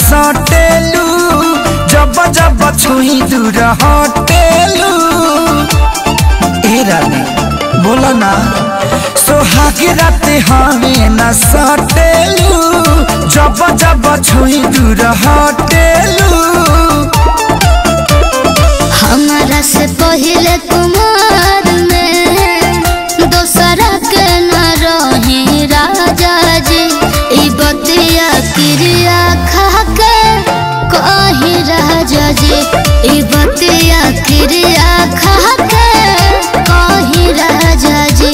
सटेलू जब जब छुई दूर हटेलू ए रानी बोला ना सोहाग रात हमें न सटेलू जब जब छुई दूर हटेलू हमारा से पहले कुमार में दोसरा के न रही राजा जी ई बतिया क्रिया खा के कही राजा जी ई बतिया क्रिया खा के कही राजा जी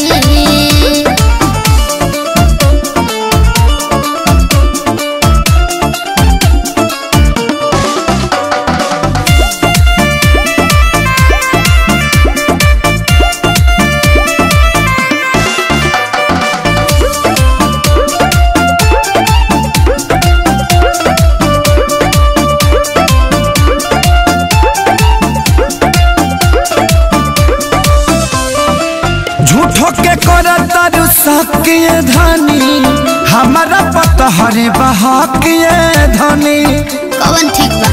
झूठो के कर तारू सकिए धनी हमारा पता हरे बहकिए धनी कवन ठीक बा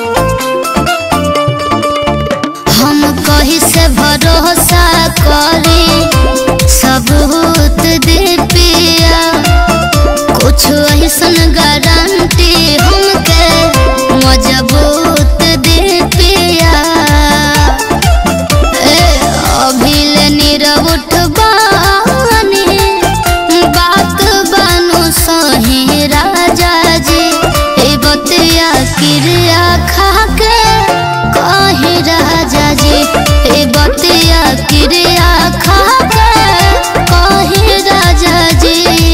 हम कही से भरोसा करी सबूत दे पिया कुछ ऐसन गारंटी हमके मजबूत दे पिया ए अभिले नीरव उठबानी बात बानु सही राजा जी ए बतिया क्रिया खा के कही राजा जी ए बतिया क्रिया खा के कही राजा जी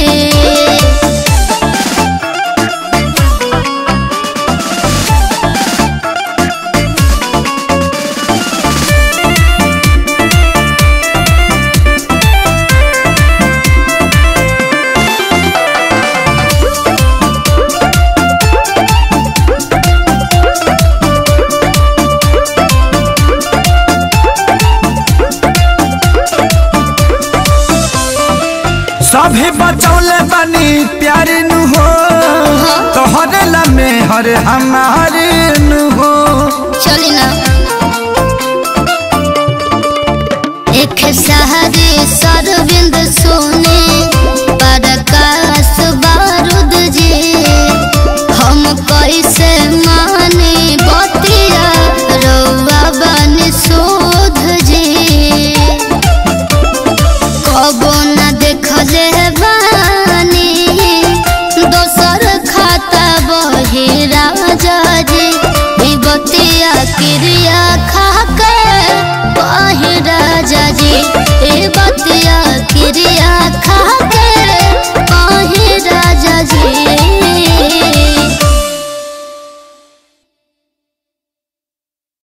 सभी बचौले बनी प्यार नु हो तोहरे लमे हर हमारे नु हो चली ना एक सहारे सरविंद सोने प्रकाश बारूद जी हम कैसे माने बतिया रौआ बन शोध जी कबो न देखले बानी दोसर खाता बही राजा जी ई बतिया क्रिया खा के बही राजा जी ए बतिया